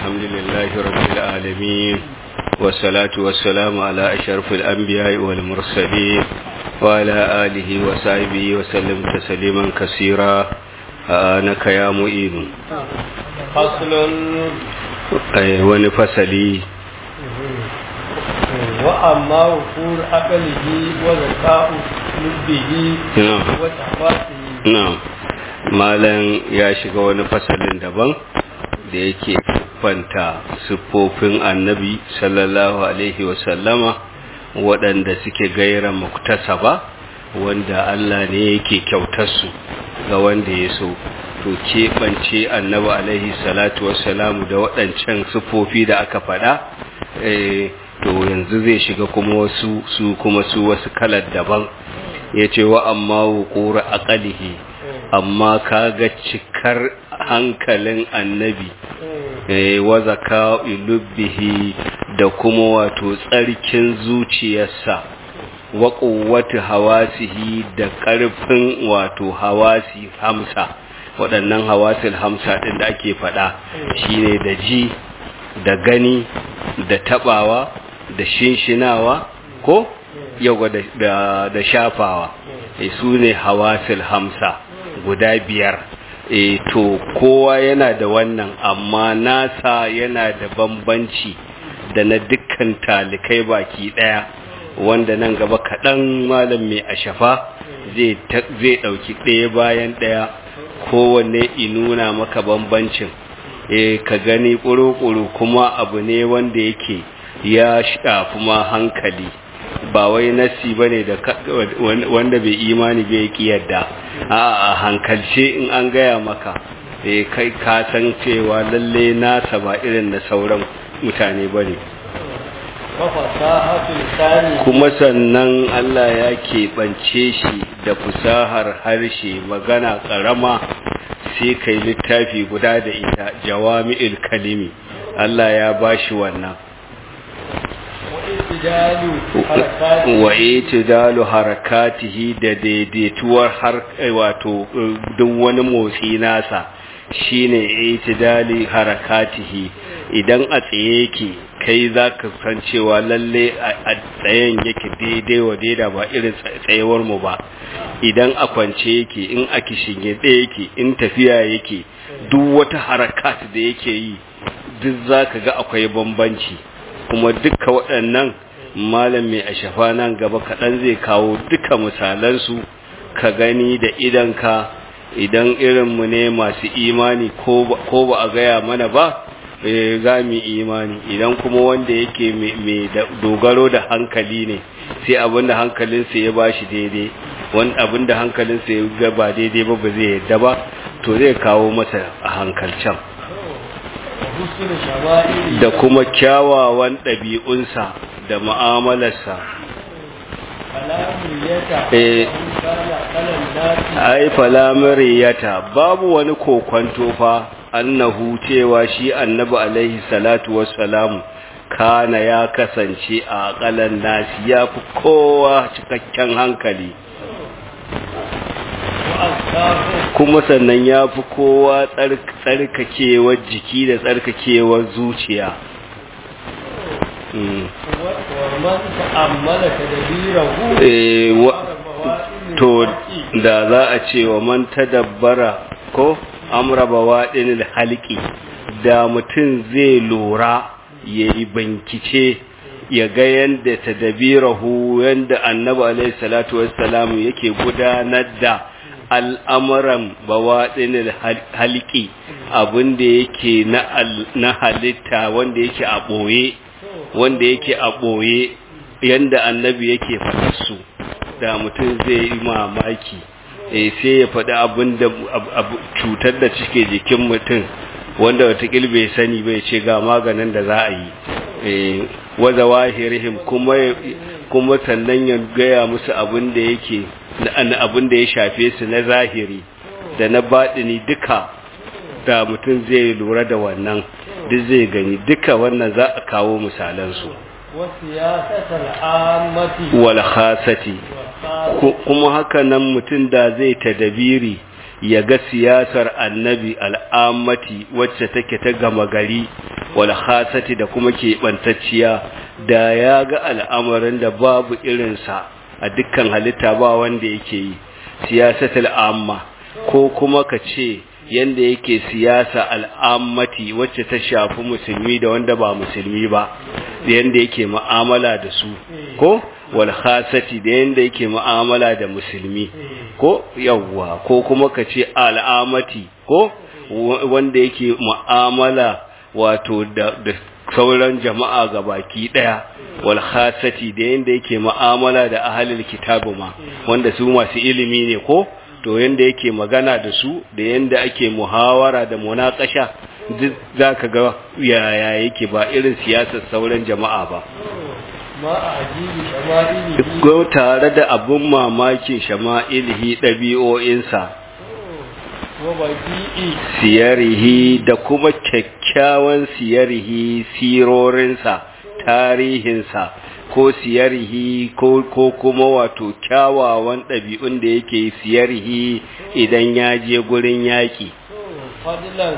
الحمد لله رب العالمين والصلاة والسلام على أشرف الأنبياء والمرسلين وعلى آله وصحبه وسلم تسليما كثيرا آنك يا معين فصل wani fasali وأما وفور عقله وذكاء لبه نعم. وتحفاته na'am malam ya shiga wani fasalin daban da yake kwanta siffofin annabi sallallahu alaihi wasallama waɗanda suke gaira muktasaba wanda Allah ne yake kyautarsu ga wanda ya so to keɓance annabi alaihi salatu wassalamu da waɗancan siffofi da aka faɗa eh, to yanzu zai shiga kuma wasu su kuma su wasu kalar daban ya ce wa amma wuƙura aƙalihi amma kaga cikar hankalin annabi eh, wa zaka ilubbihi da kuma wato tsarkin zuciyarsa wa ƙuwwatu hawasihi da ƙarfin wato hawasi hamsa waɗannan hawasil hamsa ɗin da ake faɗa shine da ji da gani da taɓawa da shinshinawa ko yawa da, da, da shafawa e, su ne hawasil hamsa guda biyar e, to kowa yana da wannan amma nasa yana da bambanci da na dukkan talikai baki ɗaya wanda nan gaba kaɗan malam mai ashafa zai ɗauki ɗaya bayan ɗaya kowanne inuna maka bambancin e, ka gani ƙuru-ƙuru kuma abu ne wanda yake ya shafi ma hankali ba wai nasi ba ne da wanda bai imani bai ki yadda a hankalce in an gaya maka bai kai ka san cewa lalle nasa ba irin na sauran mutane ba ne وفصاحة لسانه kuma sannan Allah ya keɓance shi da fusahar harshe magana ƙarama sai kai littafi guda da ita jawami'il kalimi Allah ya bashi wannan واعتدال حركاته wa itidalu harakatihi da daidaituwar har wato duk wani motsi nasa shine itidali harakatihi idan a tsaye yake kai zaka san cewa lalle a tsayen yake daidai wa daida ba irin tsayewar mu ba idan a kwance yake in a kishinge ɗaya yake in tafiya yake duk wata harakat da yake yi duk zaka ga akwai bambanci kuma duka waɗannan malam mai ashafa nan gaba kaɗan zai kawo duka misalansu ka gani da idanka idan irinmu ne masu imani ko ba a gaya mana ba eh, za mu imani idan kuma wanda yake mai dogaro da hankali ne sai abinda hankalinsa ya ba shi daidai wani abinda hankalinsa ya ga ba daidai ba ba zai yadda ba to zai kawo masa a hankalcan وحسن شمائله da kuma kyawawan ɗabi'unsa da mu'amalarsa كلام يتا Eh. كان على الناس ai falamariyata babu wani kokwanto fa annahu cewa shi annabi alaihi salatu wassalamu kana ya kasance a akalan nasi ya fi kowa cikakken hankali وأذكاره kuma sannan ya fi kowa tsark- tsarkakewar jiki da tsarkakewar zuciya Mm. ومن تأمل تدبيره Eh, wa- ومواطن to الحق da za a ce wa man tadabbara ko amra bawadin halqi da mutum zai lura yayi bankice ya ga yanda tadabirahu yanda annabi alaihi salatu wassalam yake gudanar da al'amuran bawadin halqi abinda yake na al- na halitta wanda yake a boye wanda yake a boye yanda annabi yake faɗa su da mutum zai yi mamaki eh sai ya faɗi abin da abu- cutar da cike jikin mutum wanda watakil bai sani bai ce ga maganin da za a yi eh waza wahirihim kuma kuma sannan ya gaya musu abin da yake na abin da ya shafe su na zahiri da na baɗini duka da mutum zai lura da wannan duk zai gani duka wannan za a kawo misalansu وسياسة العامة wal khasati والخاصة Ku- kuma haka nan mutum da zai tadabiri ya ga siyasar annabi al'ammati wacce take ta gama gari wal khasati da kuma keɓantacciya da ya ga al'amarin da babu irinsa a dukkan halitta ba wanda yake yi siyasatul amma ko kuma ka ce yanda yake siyasa al'ammati wacce ta shafi musulmi da wanda ba musulmi ba da yanda yake mu'amala da su ko wal khasati da yanda yake mu'amala da musulmi ko yawwa ko kuma ka ce al'amati ko wanda yake mu'amala wato da, da sauran jama'a ga baki daya wal khasati da yanda yake mu'amala da ahlul kitabu ma wanda su masu ilimi ne ko to yanda yake magana da su da yanda ake muhawara da munakasha duk zaka ga yaya yake ba irin siyasar sauran jama'a ba ma a ajibi shama'ilihi ko tare da abun mamakin shama'ilihi ɗabi'o'insa wa baki'i siyarihi da kuma kyakkyawan siyarihi sirorinsa tarihinsa ko siyarihi ko, ko kuma wato kyawawan ɗabi'un da yake siyarihi idan ya je gurin yaƙi fadlan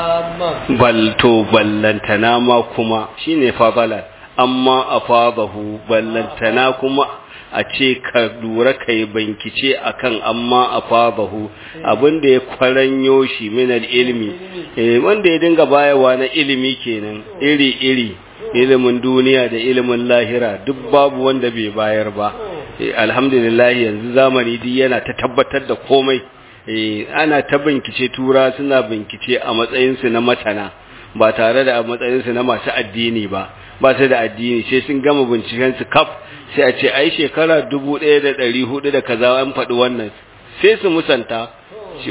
amman balto ballantana ma kuma shine fadalan amma afadahu ballantana kuma a ce ka lura kai bankice akan amma afadahu abinda ya kwaranyo shi min ilmi eh wanda ya dinga bayarwa na ilimi kenan iri iri ilimin duniya da ilimin lahira duk babu wanda bai bayar ba Eh, alhamdulillah yanzu zamani duk yana ta tabbatar da komai eh ana ta binkice tura suna binkice a matsayinsu na matana ba tare da a matsayinsu na masu addini ba ba su da addini sai sun gama binciken su kaf sai a ce ai shekara dubu ɗaya da ɗari hudu da kaza an faɗi wannan sai su musanta ce,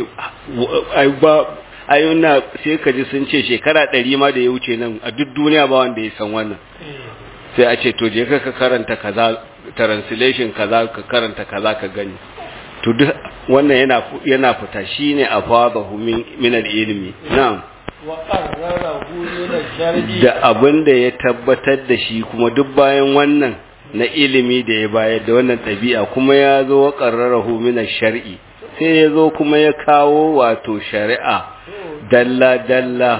ai ba ai na sai ka ji sun ce shekara ɗari ma da ya wuce nan a duk duniya ba wanda ya san wannan sai a ce to je ka ka karanta kaza translation kaza ka karanta kaza ka gani to duk wannan yana yana fita shine afadahu min min al-ilmi na'am wa qarrarahu min ash-shar'i da abin da ya tabbatar da shi kuma duk bayan wannan na ilimi da ya bayar da wannan ɗabi'a kuma ya zo wa qarrarahu min ash-shar'i sai ya zo kuma ya kawo wato shari'a dalla dalla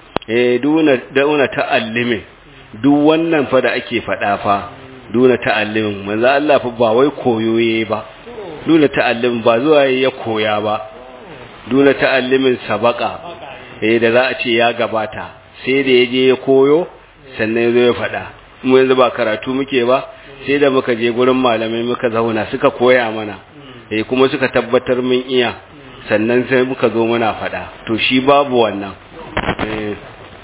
eh duna duna ta'allimin duk wannan fa da ake faɗa fa duna ta'allimin manzo Allah fa ba wai koyo yayi ba duna ta'allimin ba zuwa ya koya ba duna ta'allimin sabaka eh da za a ce ya gabata sai da ya je ya koyo sannan ya zo ya faɗa mu yanzu ba karatu muke ba sai da muka je gurin malamai muka zauna suka koya mana eh kuma suka tabbatar mun iya sannan sai muka zo muna faɗa to shi babu wannan eh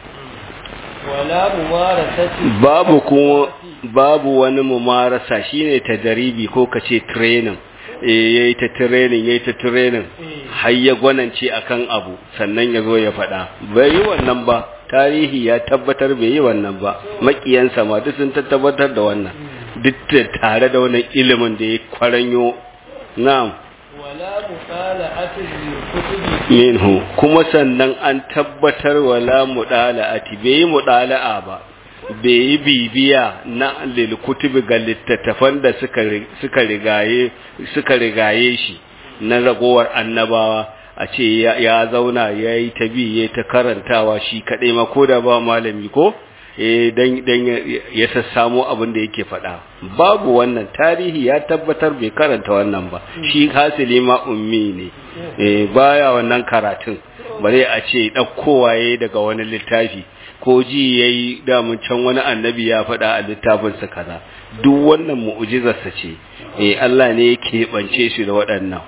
wala mumarasati babu kuma babu wani mumarasa shine tadaribi ko kace training eh yayi ta training yayi ta training har ya gwanance akan abu sannan ya zo ya faɗa bai yi wannan ba tarihi ya tabbatar bai yi wannan ba makiyansa ma duk sun tabbatar da wannan duk da tare da wannan ilimin da ya kwaranyo na'am wala mutala'ati lil kutubi minhu kuma sannan an tabbatar wala mudala'ati bai yi mudala'a ba bai yi bibiya na lil kutubi ga littattafan da suka ri- suka rigaye suka rigaye shi na ragowar annabawa a ce ya, ya zauna ya yi ta bi ya ta karantawa shi kaɗai ma ko da ba malami ko eh dan dan ya, ya sassamo abin da yake faɗa babu wannan tarihi ya tabbatar bai karanta wannan ba shi hasili ma ummi ne eh baya wannan karatun bare a ce ɗaukowa yayi daga wani littafi ko ji yayi damun can wani annabi ya faɗa a littafinsa kaza duk wannan mu'jizarsa ce eh Allah ne yake bance shi da waɗannan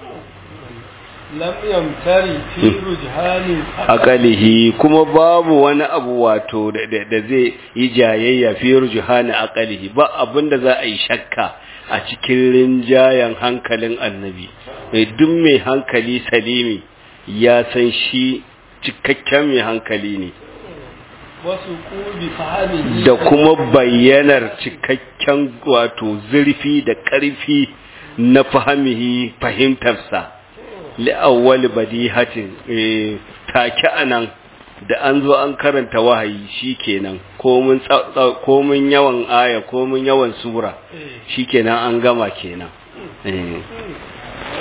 lam yamtari fi rujhanin akalihi kuma babu wani abu wato da, da, da zai yi jayayya fi rujhani akalihi ba abinda za a yi shakka a cikin rinjayen hankalin annabi mai duk mai hankali salimi ya san shi cikakken mai hankali ne wasu kubi fahimihi da kuma bayyanar cikakken wato zurfi da ƙarfi na fahimihi fahimtarsa li'awwal badihatin eh take anan da an zo an karanta wahayi shikenan komun komun yawan aya komun yawan sura shikenan an gama kenan eh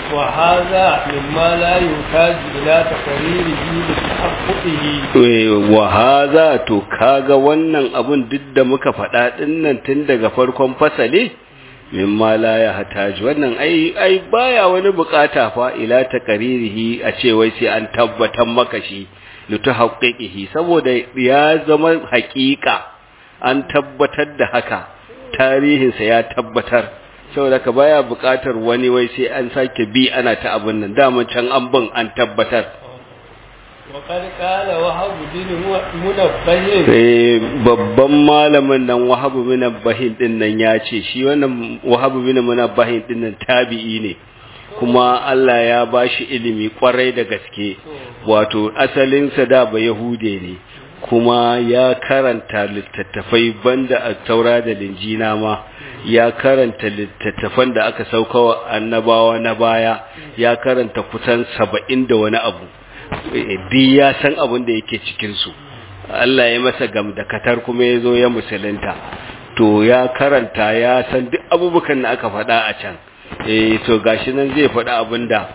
وهذا مما لا يحتاج إلى تقريره لتحققه wa haza to kaga wannan abun duk da muka faɗa dinnan tun daga farkon fasali mimma la ya hataji wannan ai ai baya wani bukata fa ila taqririhi a ce wai sai an tabbatar maka shi litahaqqiqihi saboda ya zama haƙiƙa an tabbatar da haka tarihinsa ya tabbatar saboda ka baya buƙatar wani wai sai an sake bi ana ta abin nan dama can an bin an tabbatar وقد قال وهب بن منبه Eh, babban malamin nan wahabu bin bahin din nan ya ce shi wannan wahabu bin bahin din nan tabi'i ne kuma Allah ya bashi ilimi kwarai da gaske wato asalinsa da ba yahude ne kuma ya karanta littattafai banda a taura da linjina ma ya karanta littattafan da aka saukawa annabawa na baya ya karanta kusan saba'in da wani abu di ya san abin da yake cikinsu Allah ya masa gamdakatar kuma ya zo ya musulunta to ya karanta ya san duk abubukan da aka faɗa a can eh to gashi nan zai faɗa abin da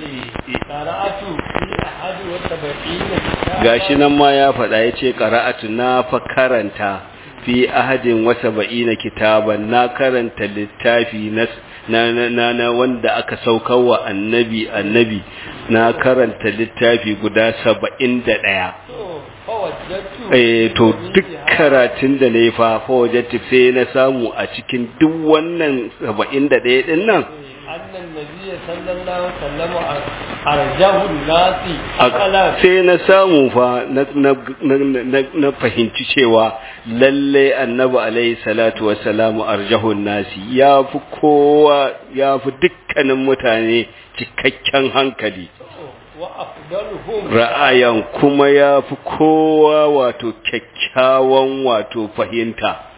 قرأت في أحد وسبعين كتابا gashi nan ma ya faɗa ya ce ƙara'atu na fa karanta fi ahadin wasa ba'ina kitaban na karanta littafi na na na, na, na wanda aka saukar wa annabi annabi na karanta littafi guda saba'in da ɗaya فوجدت eh to duk karatun da na yi fa fawajattu sai na samu a cikin duk wannan saba'in da ɗaya ɗin nan أن النبي صلى الله عليه وسلم أرجه الناس أقلا sai na samu fa na, na, na, na, na fahimci cewa lalle annabi alaihi salatu wassalamu arjahun nasi ya fi kowa ya fi dukkanin mutane cikakken hankali وأفضلهم ra'ayan kuma ya fi kowa wato kyakkyawan wato fahimta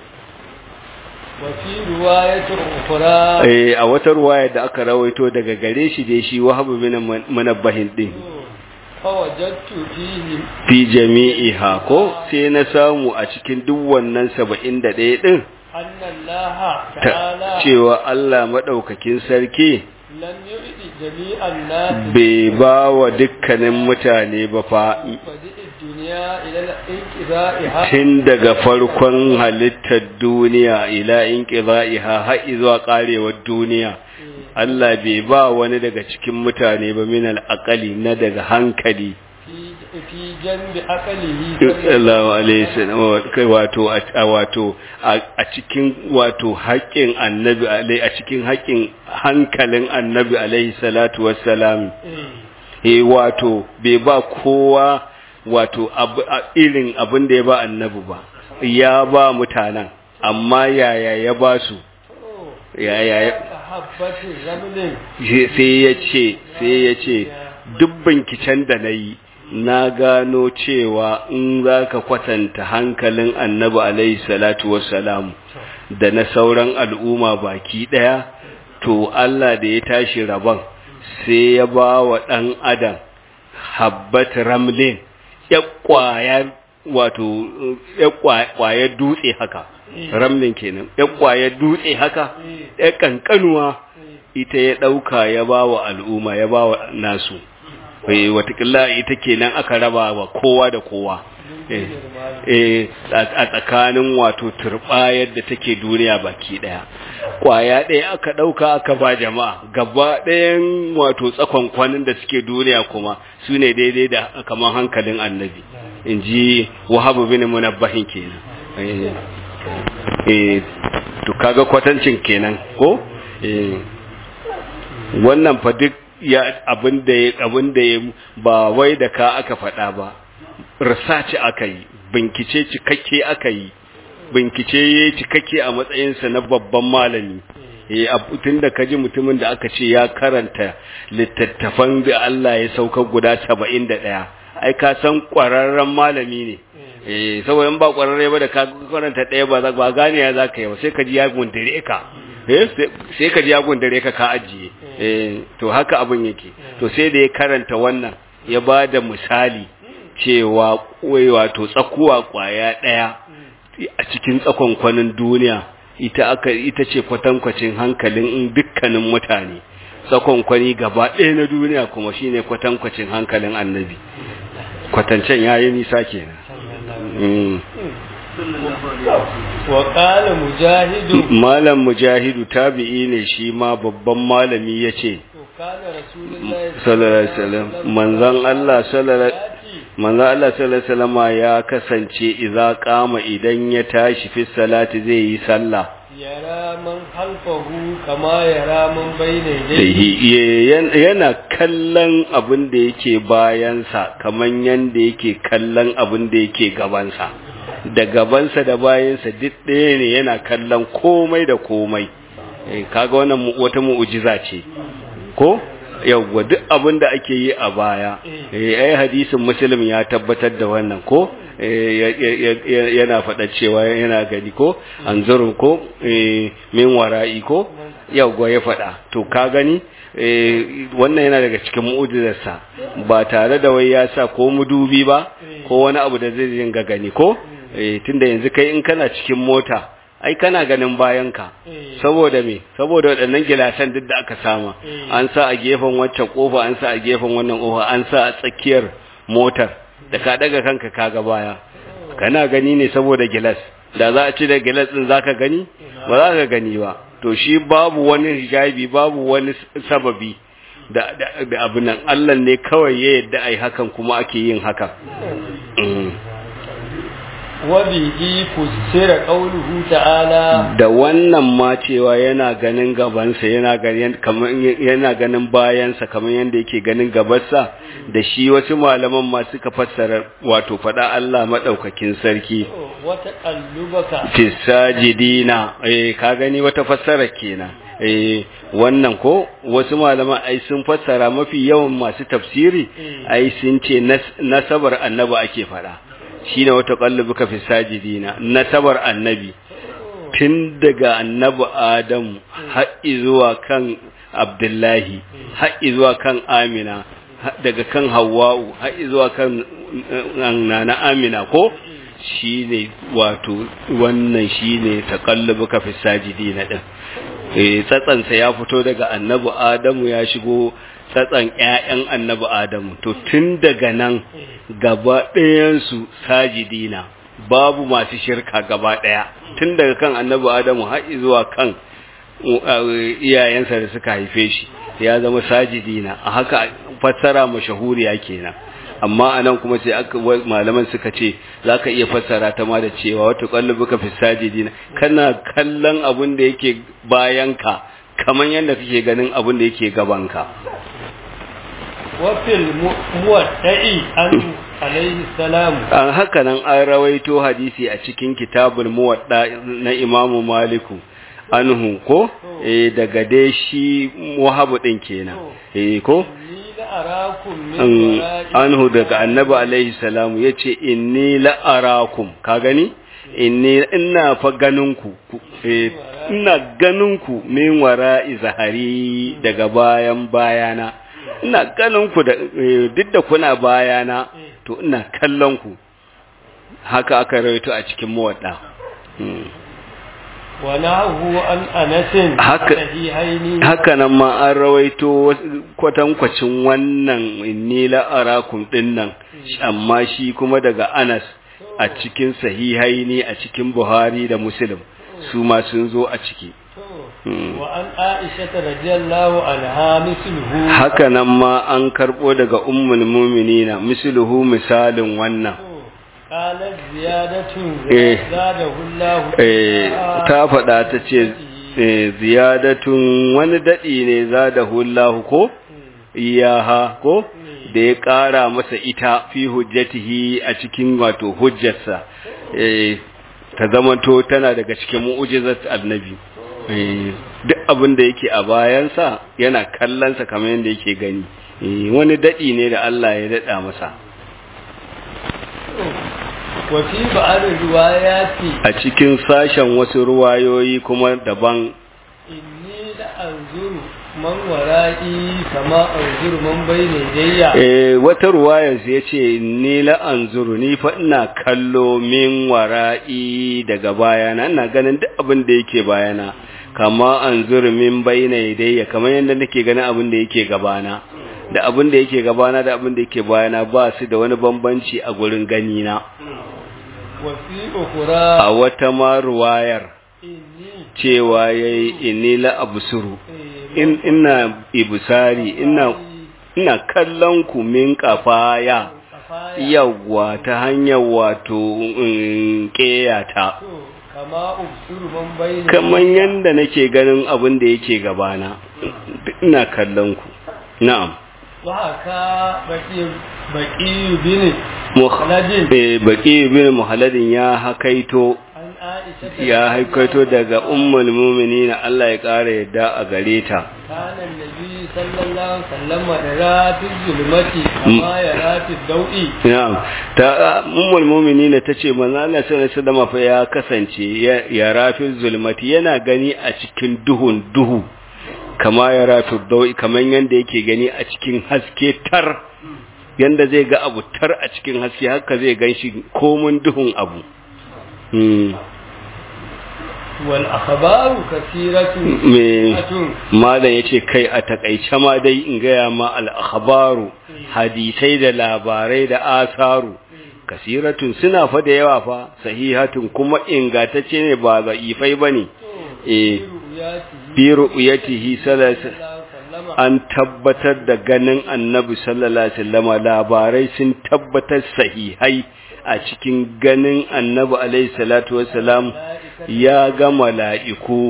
وفي رواية أخرى eh a wata ruwaya da aka rawaito daga gare shi dai shi wahabu bin manabbahin din فوجدت فيه fi jami'iha ko sai na samu a cikin duk wannan 71 din أن الله ta تعالى cewa Allah madaukakin sarki لم يؤد جميع الناس bai ba wa dukkanin mutane ba fa بدء الدنيا إلى انقضائها tun daga farkon halittar duniya ila inqida'iha har zuwa karewar duniya Allah bai ba wani daga cikin mutane ba min al-aqali na daga hankali في في جنب عقله sallallahu alaihi wasallam kai wato a wato a cikin wato haƙƙin annabi alai a cikin haƙƙin hankalin annabi alaihi salatu wassalam eh wato bai ba kowa wato abu- a- irin abin da ya ba annabi ba ya ba mutanen amma yaya ya ba su yaya ya حبة رمل sai ya ce sai ya ce duk binciken da na yi na gano cewa in za ka kwatanta hankalin annabi alaihi salatu wassalamu da na sauran al'umma baki ɗaya to Allah da ya tashi rabon sai ya ba wa ɗan adam habbat ramlin ya ƙwayar wato ya ƙwayar dutse haka ramlin kenan ya ƙwayar dutse haka ya ƙanƙanuwa ita ya ɗauka ya ba wa al'umma ya ba wa nasu eh watakila ita kenan aka raba wa kowa da kowa eh eh a tsakanin wato turbayar da take duniya baki daya kwaya daya aka dauka aka ba jama'a gaba ɗayan wato tsakon kwanin da suke duniya kuma su ne daidai da kamar hankalin annabi in ji wahabu bin munabbahin kenan eh eh to kaga kwatancin kenan ko eh wannan fa duk ya abin da ya abin da ya ba wai da ka aka faɗa ba research aka yi bincike cikakke aka yi bincike ya cikakke a matsayinsa na babban malami eh tun da kaji mutumin da aka ce ya karanta littattafan da Allah ya sauka guda 71 ai ka san ƙwararren malami ne eh saboda in ba ƙwararre ba da ka karanta ɗaya ba za ba gane ya zaka yi ba sai ka ji ya gundare ka eh sai ka ji ya gundare ka ka ajiye eh to haka abin yake to sai da ya karanta wannan ya ba da misali cewa wai wato tsakuwa kwaya ɗaya a cikin tsakon kwanin duniya ita aka ita ce kwatankwacin hankalin dukkanin mutane tsakonkwani gaba ɗaya na duniya kuma shine kwatankwacin hankalin annabi kwatancen yayi nisa kenan Mm. wa qala mujahidu malam mujahidu tabi'i ne shi ma babban malami yace to kana rasulullahi sallallahu alaihi wasallam manzon Allah sallallahu manzon Allah sallallahu alaihi wasallam ya kasance idza qama idan ya tashi fi salati zai yi sallah yara man halfahu kama yara man bayna Sahi- yadayhi ye- yana kallon abin da yake bayansa kaman yanda yake kallon abin da yake gabansa da gabansa da bayansa duk ɗaya ne yana kallon komai da komai Eh, kaga wannan mu- wata mu'ujiza ce ko yawwa duk abin da ake yi a baya eh ai hadisin muslim ya tabbatar da wannan ko eh, ya- ya- ya- yana faɗa cewa yana gani ko anzurun ko eh, min wara'i ko yawwa ya faɗa to ka gani eh, wannan yana daga cikin mu'ujizarsa ba tare da wai ya sa ko mudubi ba ko wani abu da zai dinga gani ko eh, tunda yanzu kai in kana cikin mota ai kana ganin bayanka Eh. saboda me saboda waɗannan gilasan duk da aka sama Eh. an sa a gefen waccan kofa an sa a gefen wannan kofa an sa a tsakiyar motar da ka daga kanka kaga baya kana gani ne saboda gilas da za a ci da gilas din zaka gani ba za ka gani ba to shi babu wani hijabi babu wani sababi da da, da abin nan Allah ne kawai ya yadda ai hakan kuma ake yin hakan Mm. wa bihi fusira qawluhu ta'ala da wannan ma cewa yana ganin gabansa yana ganin kamar yana ganin bayansa kamar yadda yake ganin gabansa da shi wasu malaman ma suka fassara wato fada Allah madaukakin sarki wa taqallubaka fi sajidina eh ka gani wata fassara kenan eh wannan ko wasu malaman ai sun fassara mafi yawan masu tafsiri ai sun ce nas- nasabar annabi ake fada shine wata qallubuka fi sajidina nasabar annabi tun daga annabi Adamu har zuwa kan Abdullahi har zuwa kan Amina har daga kan Hawwa'u har zuwa kan uh, Nana Amina ko shine wato wannan shine taqallubuka fi sajidina din eh tsatsansa ya fito daga annabi Adamu ya shigo tsatsan ƴaƴan annabi Adamu to tun daga nan gaba ɗayansu sajidina babu masu shirka gaba ɗaya tun daga kan annabi Adamu har zuwa kan uh, iyayensa da suka haife shi ya zama sajidina a haka fassara mashahuriya kenan amma anan kuma sai aka wa- malaman suka ce zaka iya fassara ta ma da cewa wata qalbuka fi sajidina kana kallon abin da yake bayanka kaman yadda kake ganin abin da yake gabanka wa fil mu- muwadda'i an alayhi salam an haka nan an rawaito hadisi a cikin kitabul muwadda na imamu maliku anhu ko eh daga dai shi wahabu din kenan eh ko ni la arakum min an wara'i anhu daga annabi alaihi salamu yace inni la arakum ka gani inni ina fa ganin ku ku- eh, ina ganin ku min wara'i zahari daga bayan bayana ina ganin ku da eh, duk da kuna bayana to ina kallon ku haka aka rawaito a cikin muwadda Hmm. wa nahu an anasin Haka- sahihaini haka nan ma an rawaito wasu- kwatankwacin wannan inni la'arakum din nan amma shi kuma daga Anas a cikin sahihaini a cikin Buhari da Muslim su ma sun zo a ciki Hmm. wa an aisha radiyallahu anha misluhu haka nan ma an karbo daga ummul mu'minina misluhu misalin wannan qalat ziyadatun Eh. zadahu Allah eh ta faɗa ta ce eh, ziyadatun wani daɗi ne za da hullahu ko iyaha ko da ya ƙara masa ita fi hujjatihi a cikin wato hujjarsa eh, ta zamanto tana daga cikin mu'ujizat annabi eh, duk abin da yake a bayansa yana kallonsa kamar yadda yake gani eh, wani daɗi ne da Allah ya daɗa masa wa fi ba'd riwayati a cikin sashen wasu ruwayoyi kuma daban inni la anzuru man wara'i kama anzuru man bayna yadayya Eh, wata ruwayar ya ce ni la anzuru ni fa ina kallo min wara'i daga bayana ina ganin duk abin da yake bayana kama an min bayna yadayya kamar yadda nake ganin abin da yake gabana da abin da yake gabana da abin da yake bayana ba su da wani bambanci a gurin gani na wa fi ukhra a wata ma ruwayar inni cewa yayi inni la absuru eh, in ina ibsari ina ina kallon ku min kafaya kafaya yawwa ta hanyar wato mm, ƙeyata to kama ubsuru man bayna kamar yadda nake ganin abin da yake gabana ina kallon ku na'am wa haka baki baki bin Muhalladin baki bin muhalladin ya hakaito an aisha ya haikaito daga ummul mu'minin Allah ya ƙara yadda a gare ta kana annabi sallallahu alaihi wasallam da rafi zulmati kama ya rafi dau'i na'am ta ummul mu'minin tace manzo Allah sallallahu alaihi wasallam fa ya kasance ya, ya rafi zulmati yana gani a cikin duhun duhu kama ya rafi dawi kaman yanda yake gani a cikin haske tar yanda zai ga abu tar a cikin haske haka zai ganshi komun duhun abu hmm. wal akhbaru kathiratu me atun malam yace kai a takaice ma dai in gaya ma al-akhbaru hadisai da labarai da asaru kasiratun suna fa da yawa fa sahihatun kuma ingantacce ne ba za'ifai bane eh bi ru'yatihi sallallahu an tabbatar da ganin annabi sallallahu alaihi wasallama labarai sun tabbatar sahihai a cikin ganin annabi alaihi salatu wassalam ya ga mala'iku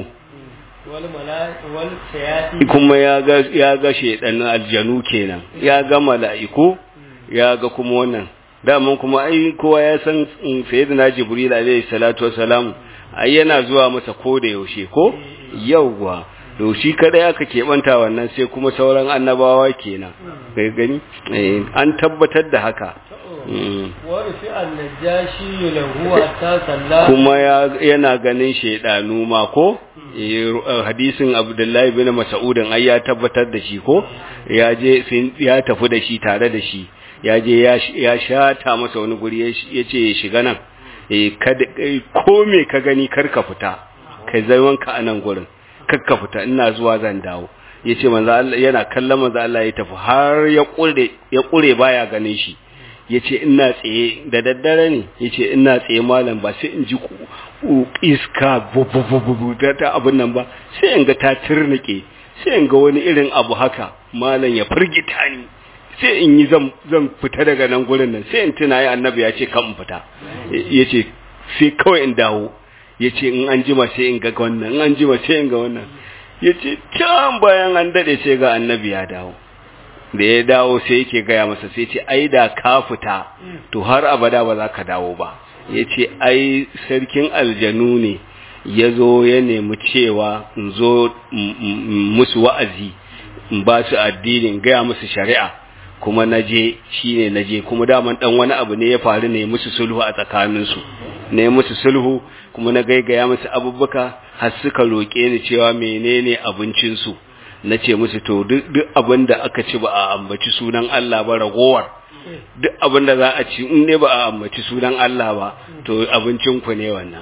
wal mala'i wal shayati kuma ya ga ya ga shedan aljanu kenan ya ga mala'iku ya ga kuma wannan daman kuma ai kowa ya san mm, sayyidina jibril alaihi salatu wassalam ai yana zuwa masa ko da yaushe ko yawwa to shi kada aka keɓanta wannan sai kuma sauran annabawa kenan kai gani Eh, an tabbatar da haka Mm. wa rufi an-najashi lahu hatta sallallahu kuma ya- yana ganin shaidanu ma ko Eh, ru- eh, hadisin abdullahi bin mas'udin ai ya tabbatar da shi ko ya je sun- ya tafi da shi tare da shi ya je ya sh- ya shata masa wani guri ya sh- ya ce ya shiga nan eh kada eh, ko me ka gani kar ka fita kai zaiwanka a nan gurin kar ka fita ina zuwa zan dawo yace manzo Allah yana kallon manzo Allah ya tafi har ya kure ya kure baya ganin shi ya ce ina tsaye da daddare ne ya ce ina tsaye malam ba sai in ji ku- ku- iska bubububu ta ta abin nan ba sai in ga ta turnike sai in ga wani irin abu haka malam ya firgita ni sai in yi zan zan fita daga nan gurin nan sai in tuna ya annabi ya ce kan in fita ya ce sai kawai in dawo ya ce in an jima sai in ga wannan in an jima sai in ga wannan ya ce can bayan an daɗe sai ga annabi ya dawo da ya dawo sai yake gaya masa sai ce ai da ka fita to har abada ba za ka dawo ba ya ce ai sarkin aljanu ne ya zo ya nemi cewa in zo m- m- musu wa'azi in ba su addinin gaya musu shari'a kuma na je shi ne na je kuma daman dan wani abu ne ya faru ne musu sulhu a tsakaninsu ne musu sulhu kuma na gaigaya musu abubuwa har suka roƙe ni cewa menene abincinsu na ce musu to duk duk abin da aka ci ba a ambaci sunan Allah ba ragowar duk abin da za a ci in ne ba a ambaci sunan Allah ba to abincin ku ne wannan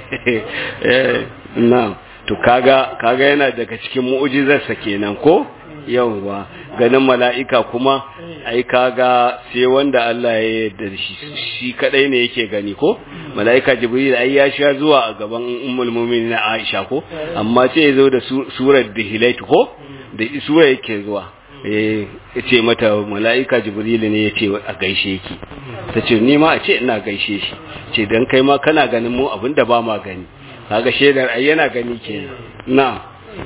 Eh, na to kaga kaga yana daga cikin mu'jizarsa kenan ko yawwa ganin mala'ika kuma ai kaga sai wanda Allah ya yarda da shi shi kadai ne yake gani ko mala'ika jibril ai ya sha zuwa a gaban ummul mu'minin Aisha ko amma sai ya zo da su- surar dihilait ko da sura yake zuwa eh yace mata mala'ika jibril ne yace a gaishe ki tace ni ma a ce ina gaishe shi ce dan kai ma kana ganin mu abinda ba ma gani kaga shedar ai yana gani kenan na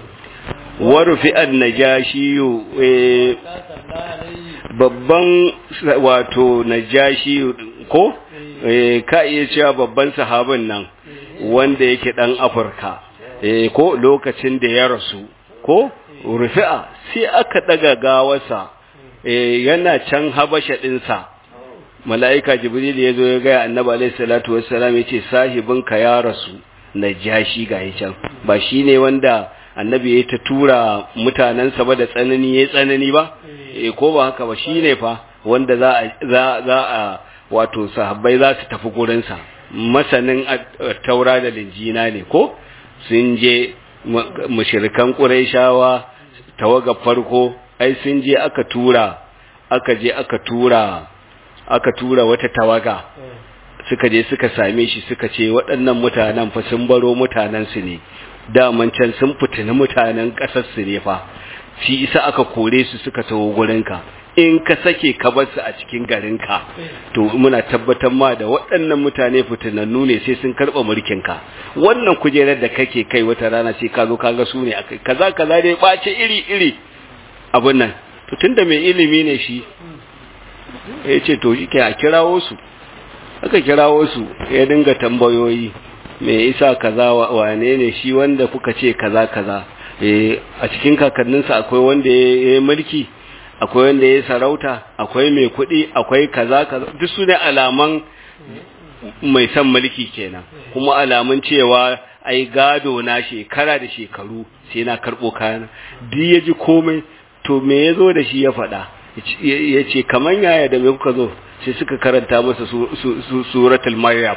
warufi an-najashi eh ta sallallahu alaihi babban sa- wato najashi ko eh ka iya cewa babban sahabin nan wanda yake dan Afirka eh ko lokacin da ya rasu ko rufi'a sai aka daga gawarsa eh yana can habasha dinsa mala'ika jibril ya zo ya ga annabi alaihi salatu wassalam yace sahibinka ya rasu najashi ga can ba shine wanda annabi ya ta tura mutanensa ba da tsanani ya tsanani ba eh ko ba haka ba shine fa wanda za a za za a wato sahabbai za su tafi gurin sa masanin at- taura da linjina ne ko sun je mushrikan quraishawa tawaga farko ai sun je aka tura aka je aka tura aka tura wata tawaga suka je suka same shi suka ce waɗannan mutanen fa sun baro mutanen su ne daman can sun fitini mutanen ƙasar su ne fa shi isa aka kore su suka taho gurinka in ka sake ka bar su a cikin garinka to muna tabbatar ma da waɗannan mutane fitinannu ne sai sun karɓa mulkinka wannan kujerar da kake kai wata rana sai ka zo ka ga su ne akai kaza kaza dai ɓace iri iri abin nan to tunda mai ilimi ne shi ya ce to shi ke a kirawo su aka kirawo su ya dinga tambayoyi me isa kaza wane ne shi wanda kuka ce kaza kaza a cikin kakanninsa akwai wanda ya yi mulki akwai wanda ya yi sarauta akwai mai kuɗi akwai kaza kaza duk su ne alaman mai son mulki kenan kuma alamun cewa ai gado na shekara da shekaru sai na karɓo kayan duk ya ji komai to me ya zo da shi ya faɗa ya ce kamar yaya da me kuka zo sai suka karanta masa suratul maryam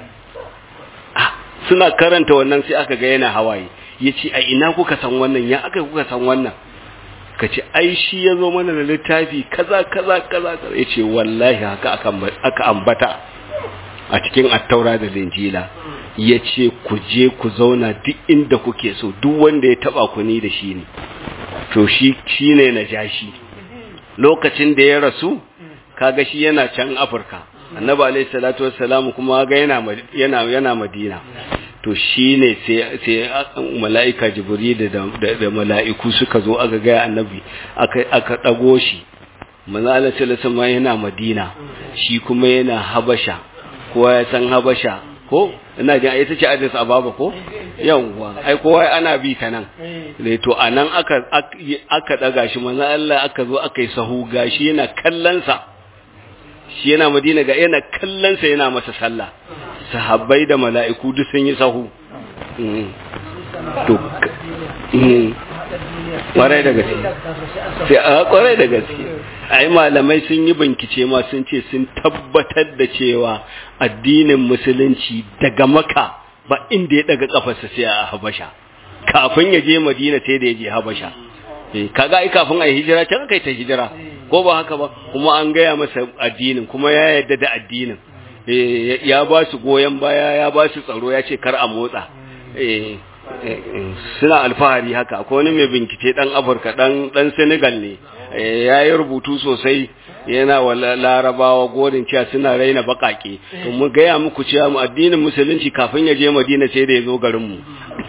suna karanta wannan sai aka ga yana hawaye ya ce a ina kuka san wannan ya aka kuka san wannan ka ce ai shi ya zo mana da littafi kaza kaza kaza ya ce wallahi haka aka ambata a cikin attaura da linjila ya ce ku je ku zauna duk inda kuke so duk wanda ya taba ku ni da shi ne to shi shi ne na jashi lokacin da ya rasu kaga shi yana can afirka annabi alaihi salatu wassalamu kuma ga yana yana yana madina to shine sai sai malaika jibril da da mala'iku suka zo aka ga annabi aka aka dago shi manzo Allah sallallahu alaihi yana madina shi kuma yana habasha kowa ya san habasha ko ina jin ita ce Addis Ababa ko yawwa ai kowa ana bi ta nan ne to anan aka aka daga shi manzo Allah aka zo aka yi sahu gashi yana kallon sa shi yana madina ga yana kallonsa yana masa sallah sahabbai da mala'iku duk sun yi sahu to kwarai da gaske sai a kwarai da gaske ai malamai sun yi bincike ma sun ce sun tabbatar da cewa addinin musulunci daga maka ba inda ya daga kafarsa sai a habasha kafin ya je madina sai da ya je habasha kaga ai kafin a yi hijira can kai ta hijira ko ba haka ba kuma an gaya masa addinin kuma ya yarda da addinin ya ba su goyon baya ya ba su tsaro ya ce kar a motsa suna alfahari haka akwai wani mai bincike dan afirka dan dan senegal ne ya yi rubutu sosai yana wa larabawa godin cewa suna raina bakake to mu gaya muku cewa mu addinin musulunci kafin ya je madina sai da ya zo garinmu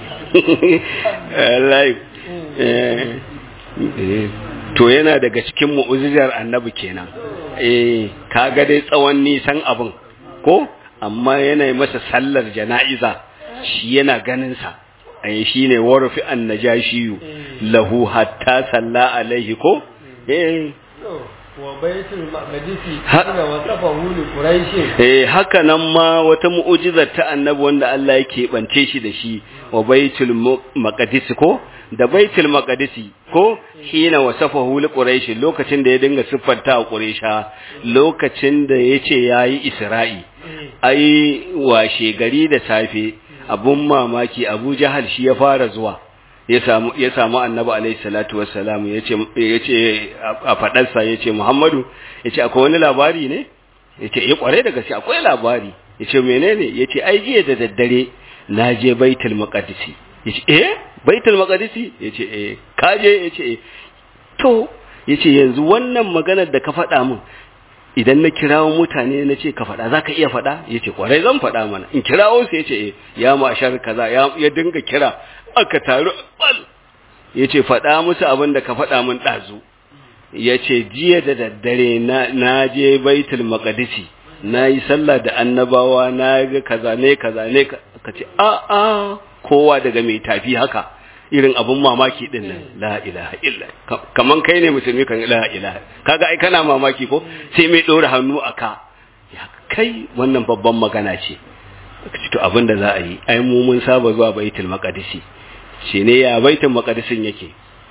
to yana daga cikin mu'ujizar annabi kenan eh kaga dai tsawon nisan abin ko amma yana masa sallar jana'iza shi yana ganin sa ai shine warfi annajashiyu lahu hatta salla alaihi ko eh wa baitul maqdisi haka wasafahu li quraish eh haka nan ma wata mu'ujizar ta annabi wanda Allah yake bance shi da shi wa baitul maqdisi ko da baitul maqdisi ko hina wasafahu li quraish lokacin da ya dinga siffanta wa quraisha lokacin da yace yayi isra'i ai washe gari da safe abun mamaki Abu Jahal shi ya fara zuwa ya samu ya samu Annabi alaihi salatu wassalam yace yace a fadarsa yace Muhammadu yace akwai wani labari ne yace eh kware da gaske akwai labari yace menene yace ai jiya da daddare na je Baitul Maqdisi yace eh Baitul Maqdisi yace eh kaje yace eh to yace yanzu wannan maganar da ka faɗa min idan na kirawo mutane na ce ka faɗa za ka iya faɗa ya ce ƙwarai zan faɗa mana in kirawo su ya ce ya mashar kaza ya dinga kira aka taru bal ya ce faɗa musu abin da ka faɗa min ɗazu ya ce jiya da daddare na je baitul maqdisi na yi sallah da annabawa na ga kaza ne kaza ne ka ce a a kowa daga mai tafi haka irin abun mamaki din nan la ilaha illa kaman kai ne musulmi kan la ilaha kaga ai kana mamaki ko sai mai dora hannu aka ya kai wannan babban magana ce to abin da za a yi ai mu mun saba zuwa baitul maqdisi shine ya baitul maqdisin yake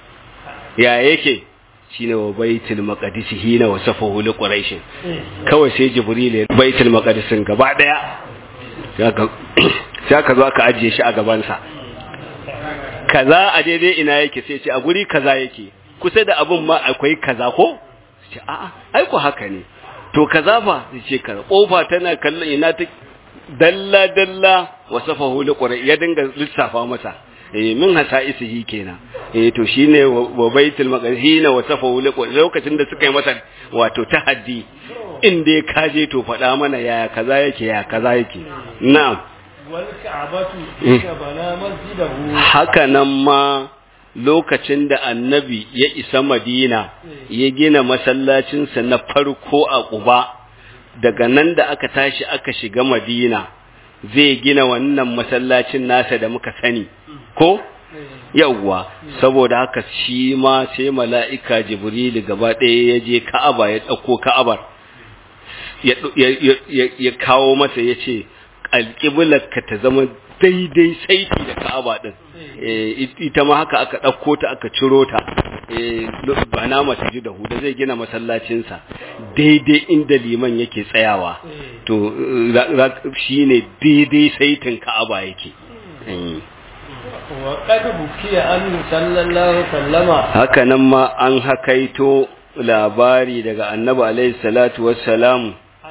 ya yake shine wa baitul maqdisi hina wasafahu li quraish kawai sai jibril ya baitul maqdisin gaba daya sai ka zo ka ajiye shi a gaban sa kaza a daidai ina yake sai ce a guri kaza yake kusa da abun ma akwai kaza ko ce a'a ai ko haka ne to kaza fa sai ce kaza kofa tana kallon ina ta dalla dalla wasafahu liqura ya dinga lissafa masa eh min hasaisihi kenan eh to shine wa baitul maqdis hina wasafahu liqura lokacin da suka yi masa wato tahaddi in dai ka je to faɗa mana yaya kaza yake ya kaza yake na'am wal ka'batu inna bana masjidahu haka nan ma lokacin da annabi ya isa madina ya gina masallacinsa na farko a ƙuba daga nan da aka tashi aka shiga madina zai gina wannan masallacin nasa da muka sani ko yawwa saboda haka shi ma sai mala'ika jibrilu gaba ɗaya ya je ka'aba ya ɗauko ka'abar ya kawo masa ya ce alƙiblarka ta zama daidai saiti da ka'aba din ita ma haka aka ɗauko ta aka ciro ta ba na mata ji da huda zai gina masallacinsa daidai inda liman yake tsayawa to shi ne daidai saitin ka'aba yake haka nan ma an hakaito labari daga annabi alaihi salatu wassalamu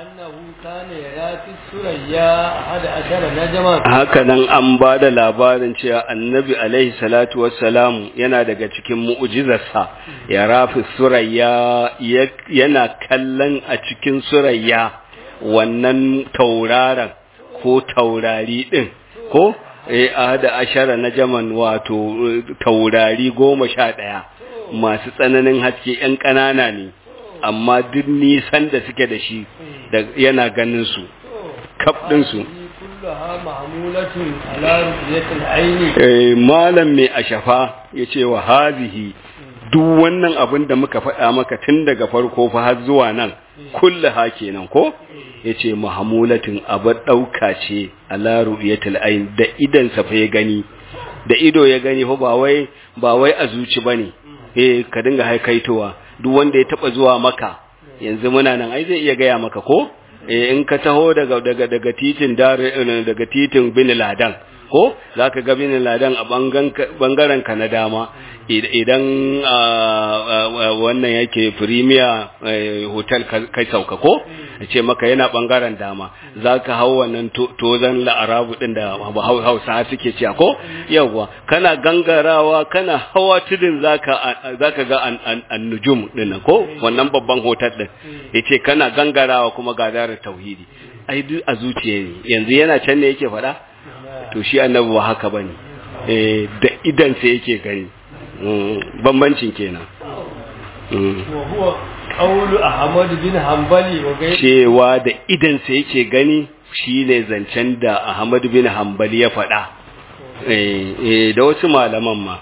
haka nan an ba da labarin cewa annabi alaihi salatu wassalamu yana daga cikin mu'ujizarsa ya rafi surayya yana kallon a cikin surayya wannan tauraron ko taurari din ko eh ahada ashara na jaman wato taurari goma sha ɗaya masu tsananin haske 'yan ƙanana ne amma duk nisan da suke da shi yana ganin su kaf ɗinsu malam mai ashafa ya ce wa hazihi duk wannan abin da muka faɗa maka tun daga farko fa har zuwa nan kulla ha kenan ko ya ce mahamulatin abar ɗauka ce a laru ain da idansa fa ya gani da ido ya gani fa ba wai ba wai a zuci bane eh ka dinga haikaitowa duk wanda ya taba zuwa maka yanzu muna nan ai zai iya gaya maka ko eh in ka taho daga daga daga titin dare daga titin bin ladan ko zaka ga bin ladan a bangaren ka na dama idan wannan yake premier hotel kai sauka ko ce maka yana bangaren dama zaka hau wannan tozan la'arabu din da hausa suke cewa ko yawa kana gangarawa kana hawa tudun zaka zaka ga annujum din ko wannan babban hotel din yace kana gangarawa kuma ga darar tauhidi ai duk a zuciya ne yanzu yana can ne yake faɗa to shi annabi ba haka bane eh da idan sa yake gani bambancin kenan wa huwa qawlu ahmad bin hanbali wa gai cewa da idan sa yake gani shine zancen da ahmad bin hanbali ya faɗa eh da wasu malaman ma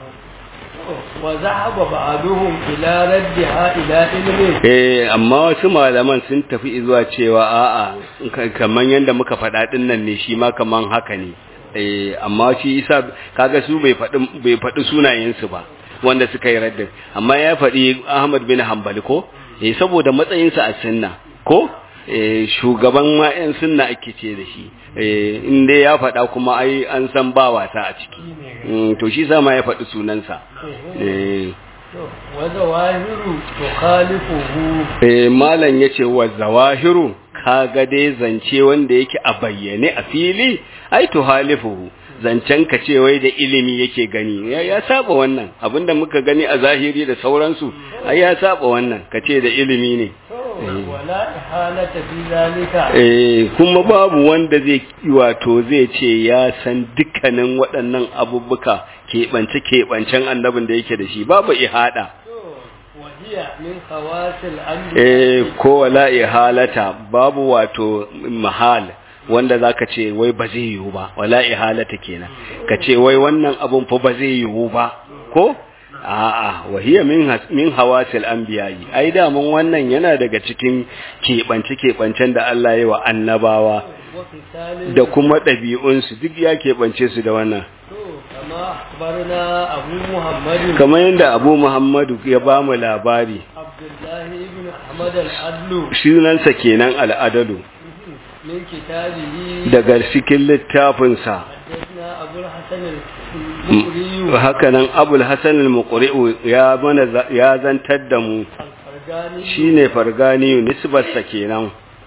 wa zahaba ba'duhum ila raddiha ila ilmi eh amma wasu malaman sun tafi zuwa cewa a'a kaman yanda muka faɗa din nan ne shi ma kaman haka ne eh amma shi isa kaga su bai faɗi bai faɗi sunayen su ba wanda suka yi raddin amma ya faɗi Ahmad bin Hanbali ko eh saboda matsayin sa a sunna ko eh shugaban ma yan sunna ake ce da shi eh in dai ya faɗa kuma ai an san ba wasa a ciki to shi sa ma ya faɗi sunansa eh wa zawahiru tukhalifuhu eh malam yace wa zawahiru kaga dai zance wanda yake a bayyane a fili ai to halifuhu zancen ka ce wai da ilimi yake gani ya, ya saba wannan abinda muka gani a zahiri da sauransu ai ya saba wannan ka ce da ilimi ne wala ihalata fi zalika eh kuma babu wanda zai wato zai ce ya san dukkanin waɗannan abubuka keɓance keɓancen annabin da yake da shi babu ihada wahiya min khawasil anbiya eh ko wala ihalata babu wato mahal wanda zaka ce wai ba zai yiwu ba wala ihalata kenan ka ce wai wannan abun fa ba zai yiwu ba ko a'a wahiya min min hawasil anbiya'i ai da mun wannan yana daga cikin keɓance keɓancen da Allah ya wa annabawa wa fisalin da kuma ɗabi'unsu duk ya keɓance su da wannan to kama akhbarna abu muhammadin kamar yadda abu muhammadu ya ba mu labari abdullahi ibn ahmad al-adlu sunansa kenan al'adalu min kitabihi daga cikin littafinsa حدثنا أبو أبو الحسن المقري hakanan abul hasan al-muqri'u ya mana za- ya zantar da mu الفرجاني shine fargani nisbarsa kenan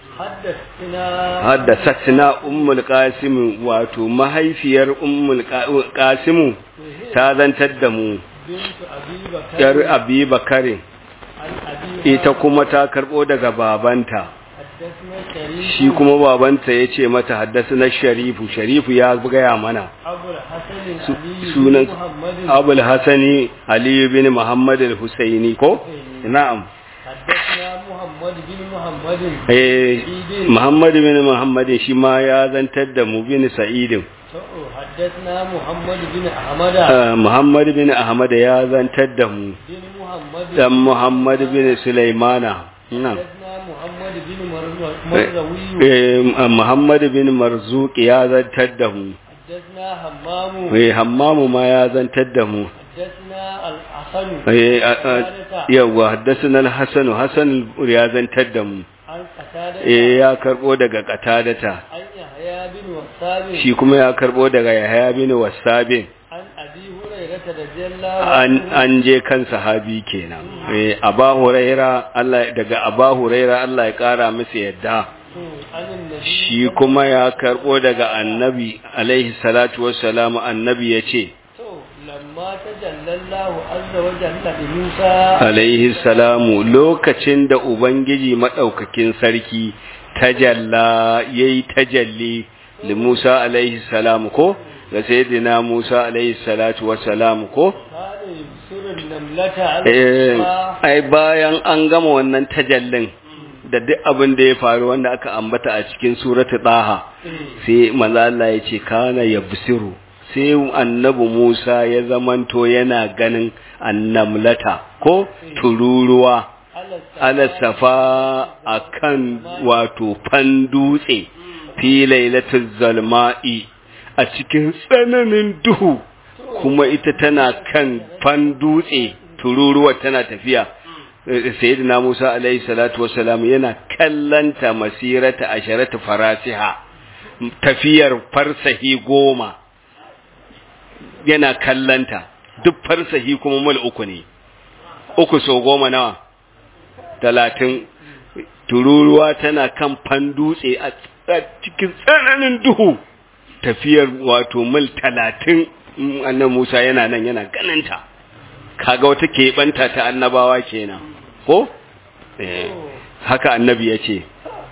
حدثنا haddasatna ummul qasim wato mahaifiyar ummul Qa- qasim ta zantar da mu بنت أبي بكر yar abi bakare عن أبيها ita kuma ta karbo daga babanta حدثنا شريف shi kuma babanta ya ce mata haddasa sharifu sharifu ya gaya mana أبو الحسن Su- علي sunan بن محمد abul hasani aliyu bin muhammad al-husaini ko na'am حدثنا محمد بن محمد eh muhammad bin muhammad shi ma ya zantar da mu bin sa'idin حدثنا محمد بن أحمد Ah, muhammad bin ahmad ya zantar da mu بن محمد dan muhammad bin sulaimana na'am حدثنا محمد بن مر- مرزوي eh muhammad bin marzuq ya zantar da mu حدثنا همام eh hammamu ma ya zantar da mu حدثنا الحسن eh a- a- yawa haddasa al-hasan hasan ya zantar da mu عن قتادة eh ya karbo daga qatadata عن يحيى بن وثاب shi kuma ya karbo daga yahya bin wasabin عن أبي هريرة رضي الله an عنه an je kan sahabi kenan eh aba huraira Allah daga aba huraira Allah ya kara masa yadda عن النبي shi kuma ya karbo daga annabi alaihi salatu wassalamu annabi yace تو لما تجلى الله عز وجل لموسى alaihi salamu lokacin da ubangiji madaukakin sarki tajalla yayi tajalli li Musa alaihi salamu ko ga sayyidina Musa alaihi salatu wassalamu ko كان يبصر النملة على Eh, الصفا ai bayan an gama wannan tajallin da duk abin da ya faru wanda aka ambata a cikin suratu daha sai manzo Allah ya ce kana yabsiru sai annabi Musa ya zamanto yana ganin annamlata ko tururuwa على ala safa akan wato fan dutse fi lailatul zalma'i a cikin tsananin duhu kuma ita tana kan fan dutse tururuwa tana tafiya Eh, sayyidina Musa alaihi salatu wassalam yana kallanta masirata asharatu farasiha tafiyar farsahi goma yana kallanta duk farsahi kuma mul uku ne uku so goma nawa talatin tururuwa tana kan fan dutse a a cikin tsananin duhu tafiyar wato mil talatin mm, annan Musa yana nan yana ganinta kaga wata keɓanta ta annabawa kenan ko eh, haka annabi ya ce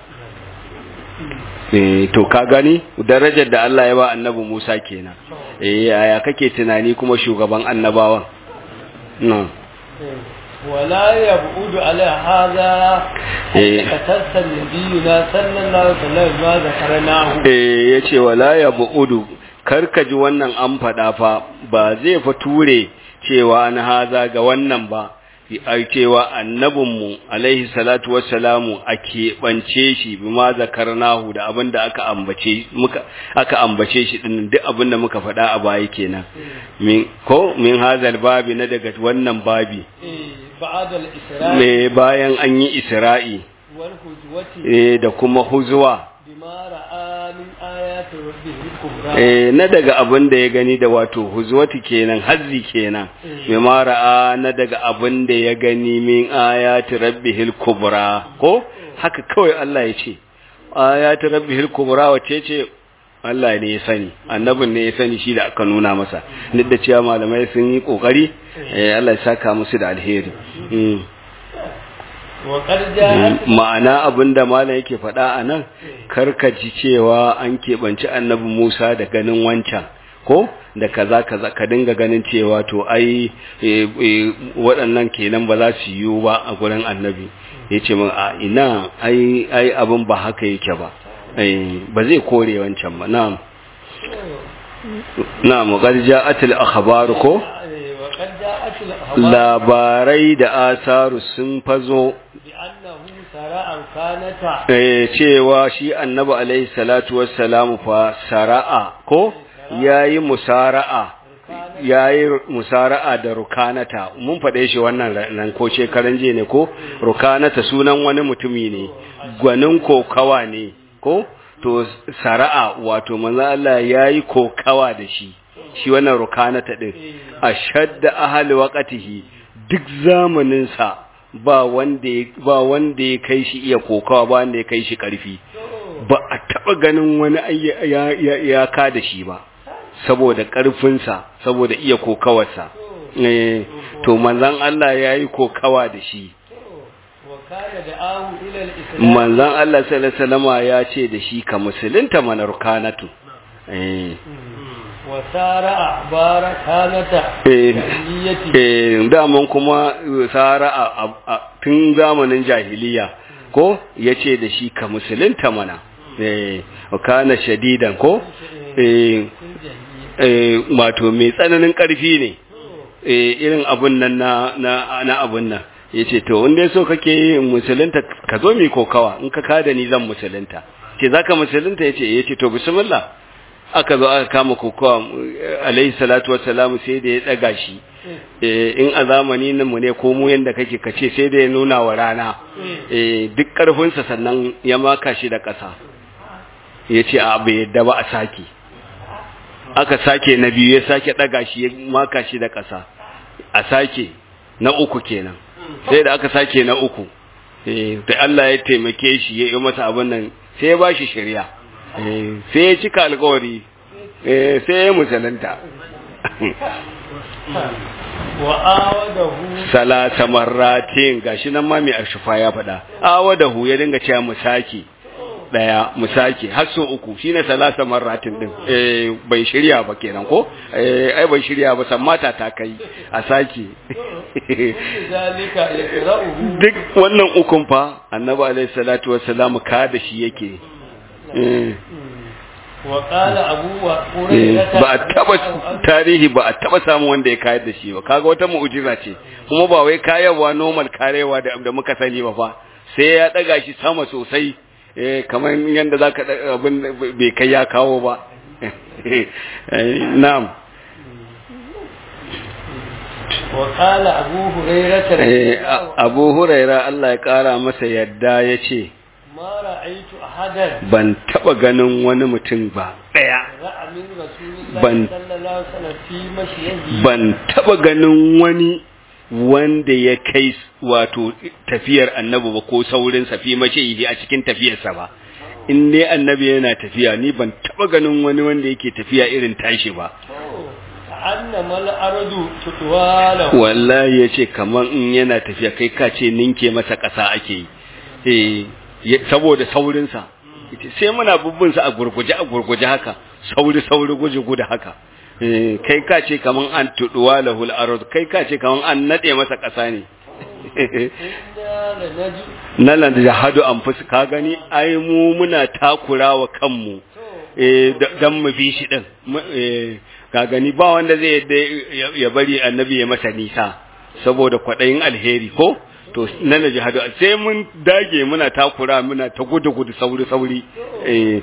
eh, to ka gani darajar da Allah ya ba annabi Musa kenan eh yaya kake tunani kuma shugaban annabawan no. ولا يبعد على هذا إيه. فتس نبينا صلى الله عليه وسلم ما ذكرناه eh ya ce wala ya bu'udu karka ji wannan an faɗa fa ba zai fa ture cewa na haza ga wannan ba a cewa annabinmu alaihi salatu wassalamu a keɓance shi bi ma zakarnahu da abin da aka ambace muka aka ambace shi din duk abin da muka faɗa a baya kenan min ko min hazal babi na daga wannan babi إيه، بعد الإسراء me bayan an yi isra'i والهجوة eh da kuma huzwa بما رأى من آيات ربه الكبرى eh na daga abin da ya gani da wato huzwati kenan hazzi kenan bi ma ra'a na daga abin da ya gani min ayati rabbihil kubra ko haka kawai Allah ya ce ayati rabbihil kubra wace ce Allah ne ya sani annabin ne ya sani shi da aka nuna masa duk da cewa malamai sun yi kokari eh Allah ya saka musu da alheri mm. وقد جاءت ma'ana abin da malam yake faɗa a nan karkaci cewa an keɓanci annabi Musa da ganin wancan ko da kaza kaza ka dinga ganin cewa to ai e, e, waɗannan kenan ba za su yiwu ba a gurin annabi ya ce min a ina ai ai abin ba haka yake ba ai ba zai kore wancan ba na'am na'am qad ja'atil akhbar ko إيه، وقد جاءت الأخبار labarai da asaru sun fazo بأنه سراء كانت eh, cewa shi annabi alaihi salatu wassalamu fa sara'a ko yayi musara'a yayi musara'a da rukanata mun faɗe shi wannan nan ko shekaran je ne ko rukanata sunan wani mutumi ne gwanin kokawa ne ko to sara'a wato manzo Allah yayi kokawa da shi shi wannan rukanata din ashadda ahli waqtihi duk zamanin sa ba wanda ya ba wanda ya kai shi iya kokawa ba wanda ya kai shi karfi ba a taba ganin wani ya ya, ya ka da shi ba saboda karfin sa saboda iya kokawarsa eh to manzon Allah yayi kokawa da shi manzon Allah sallallahu alaihi wasallama ya ce da shi ka musulunta mana rukanatu eh wasara bara kanata eh daman kuma sara tun zamanin jahiliya ko yace da shi ka musulunta mana eh kana shadidan ko eh eh wato mai tsananin karfi ne eh irin abun nan na na abun nan yace to wanda so kake musulunta ka zo mi kokawa in ka kada ni zan musulunta ce zaka musulunta yace yace to bismillah aka zo aka kama kokowa alaihi salatu wassalamu sai da ya daga shi in a zamani nan mu ne ko mu yanda kake kace sai da ya nuna wa rana duk karfinsa sannan ya maka shi da ƙasa ya ce a bai yadda ba a sake aka sake na biyu ya sake daga shi ya maka shi da ƙasa a sake na uku kenan sai da aka sake na uku da Allah ya taimake shi ya yi masa abin nan sai ya ba shi shari'a sai ya cika alkawari sai ya musulunta salasa marratin gashi nan ma mai ashufa ya faɗa awadahu ya dinga cewa musaki daya musaki har so uku shine salasa marratin din eh bai shirya ba kenan ko eh ai bai shirya ba san mata ta kai a saki duk wannan ukun fa annabi alaihi salatu wassalam ka da shi yake ba a taba tarihi ba a taba samu wanda ya kayar da shi ba kaga wata mu'jiza ce kuma ba wai kayarwa normal karewa da da muka sani ba fa sai ya daga shi sama sosai eh kamar yanda zaka abin bai kai ya kawo ba na'am وقال أبو هريرة أبو هريرة الله يقارى مسا يدا يشي ban taba ganin wani mutum ba daya ban ban taba ganin wani wanda ya kai wato tafiyar annabi ba ko saurin safi mace a cikin tafiyarsa ba in ne annabi yana tafiya ni ban taba ganin wani wanda yake tafiya irin tashi ba wallahi yace kaman in yana tafiya kai ka ce ninke masa ƙasa ake yi eh saboda saurinsa sai muna bubbinsa a gurguje a gurguje haka sauri sauri guje gudu haka kai ka ce kaman an tuduwa lahul arad kai ka ce kaman an nade masa ƙasa ne na lan jahadu an fuska ka gani ai mu muna takurawa kanmu dan mu bi shi din ka gani ba wanda zai ya bari annabi ya masa nisa saboda kwaɗayin alheri ko to na na jihadu sai mun dage muna takura muna ta gudu gudu sauri sauri eh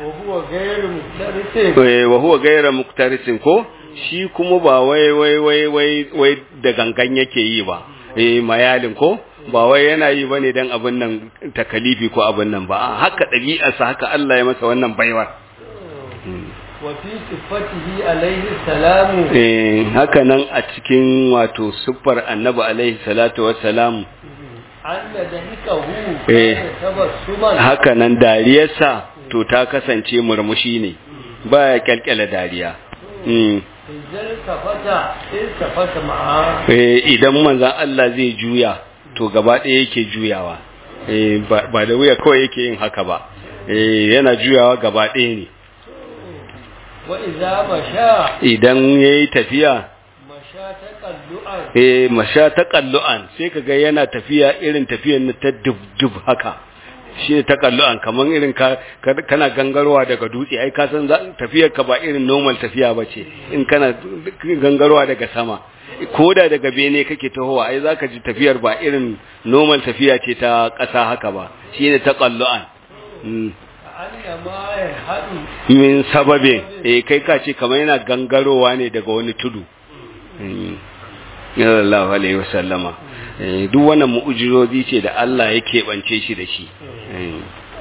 wa huwa gairu muktarisin ko shi kuma ba wai wai wai wai wai da gangan yake yi ba eh mayalin ko ba wai yana yi bane dan abin nan takalifi ko abin nan ba haka ɗabi'arsa haka Allah ya masa wannan baiwar wafi sifatihi alaihi salamu eh haka nan a cikin wato siffar annabi alaihi salatu wassalam anna dahikahu eh tabassuman haka nan dariyarsa to ta kasance murmushi ne baya kyalkyala dariya mm idan kafata in kafata ma'a eh idan manzon Allah zai juya to gaba ɗaya yake juyawa eh ba da wuya kawai yake yin haka ba eh yana juyawa gaba ɗaya ne wa iza masha idan yayi tafiya masha taqallu'an eh masha taqallu'an sai kaga yana tafiya irin tafiyar ta dub dub haka shi ne taqallu'an kaman irin ka kana gangarwa daga dutse ai ka san tafiyar ka ba irin normal tafiya bace in kana gangarwa daga sama koda daga bene kake tahowa ai zaka ji tafiyar ba irin normal tafiya ce ta ƙasa haka ba shine taqallu'an annama ya hadu min sababin eh kai ka ce kamar yana gangarowa ne daga wani tudu sallallahu alaihi wasallama duk wannan mu'ujizozi ce da Allah ya keɓance shi da shi